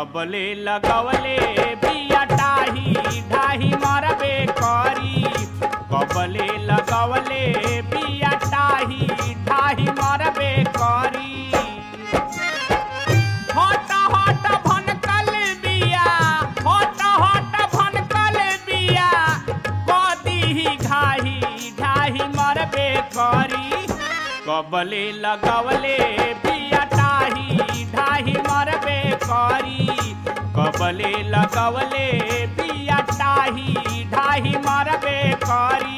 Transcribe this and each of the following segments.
कबले लगवले बिया टाही ढाही मरबे करी कबले लगवले बिया टाही ढाही मरबे करी हट हट भनकल बिया हट हट भनकल बिया कदी घाही ढाही मरबे करी कबले लगवले बिया टाही ढाही मरबे करी कबले लगवले बिया टाही ढाही मरबे करी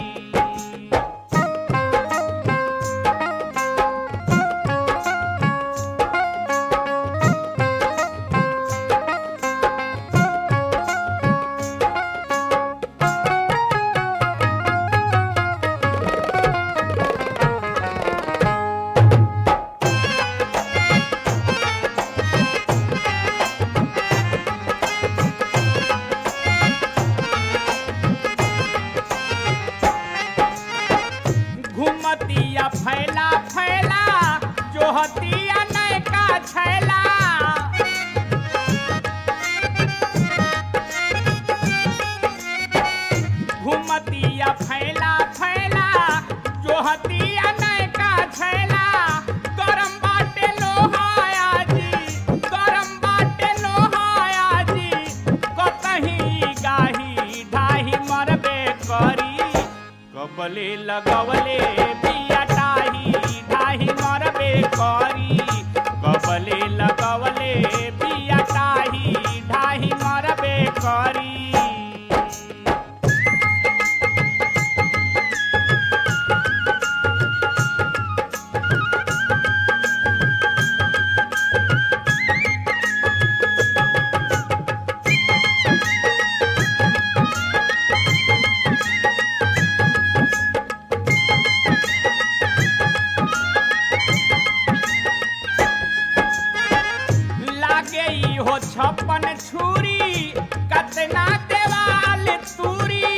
घुमतिया फैला फैला जोहतिया नैका छैला घुमतिया फैला फैला जोहतिया नैका छैला गरम बाटे लोहाया जी गरम बाटे लोहाया जी कतही गाही ढाही मरबे करी कबले लगवले बिया टाही ढाही मरबे करी कबले लगवले बिया टाही ढाही मरबे करी लागे ई हो छप्पन छुरी कतना देवाल तूरी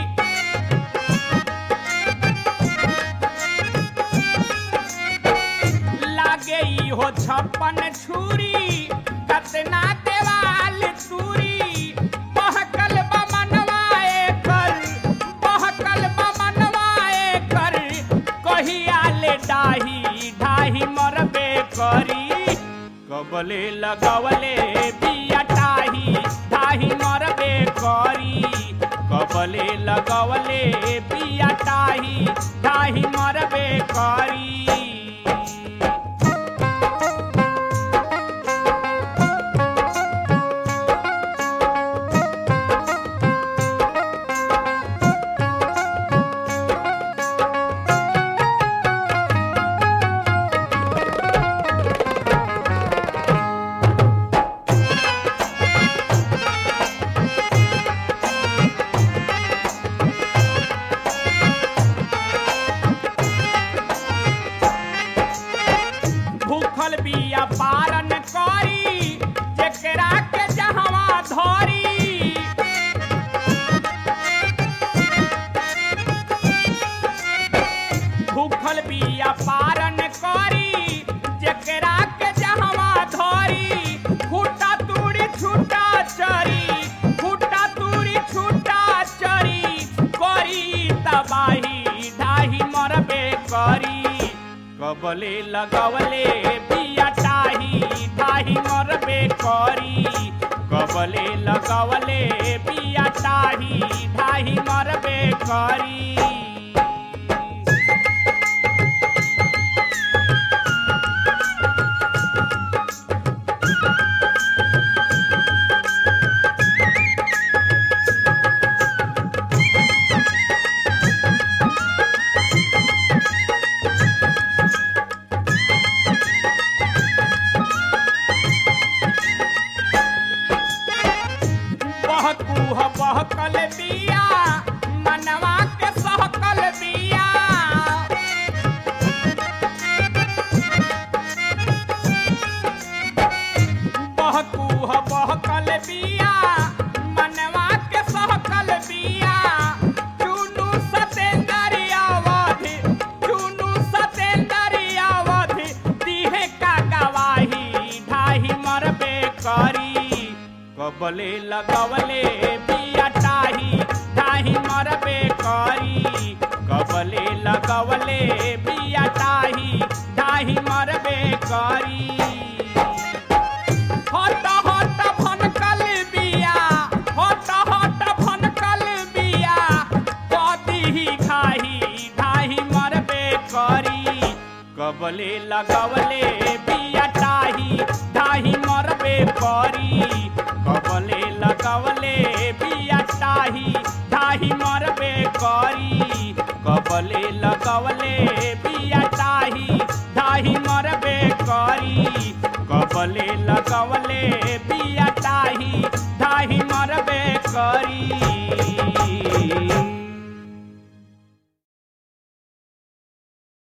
लागे ई हो छप्पन छुरी कतना देवाल तूरी बहकल बमनवाए कर बहकल बमनवाए कर कहिया ले डाही ढाही मरबे करी कबले लगवले बिया टाही ढाही मरबे करी कबले लगवले बिया टाही ढाही मरबे करी भूखल बिया पारन करी जेकरा के जहवा धरी भूखल बिया पारन करी जेकरा के जहवा धरी फूटा तूड़ी छूटा चरी फूटा तूड़ी छूटा चरी करी तबाही ढाही मरबे करी कबले लगवले बिया टाही ढाही मरबे करी कबले लगवले बिया टाही ढाही मरबे करी बहकू ह बहकल बिया मनवा के सहक कबले लगवले बिया टाही टाही मरबे करी कबले लगवले बिया टाही टाही मरबे करी हट हट भनकल बिया हट हट भनकल बिया कदी ही खाही ढाही मरबे करी कबले लगवले बिया टाही ढाही मरबे करी कबले लगवले बिया टाही ढाही मरबे करी कबले लगवले बिया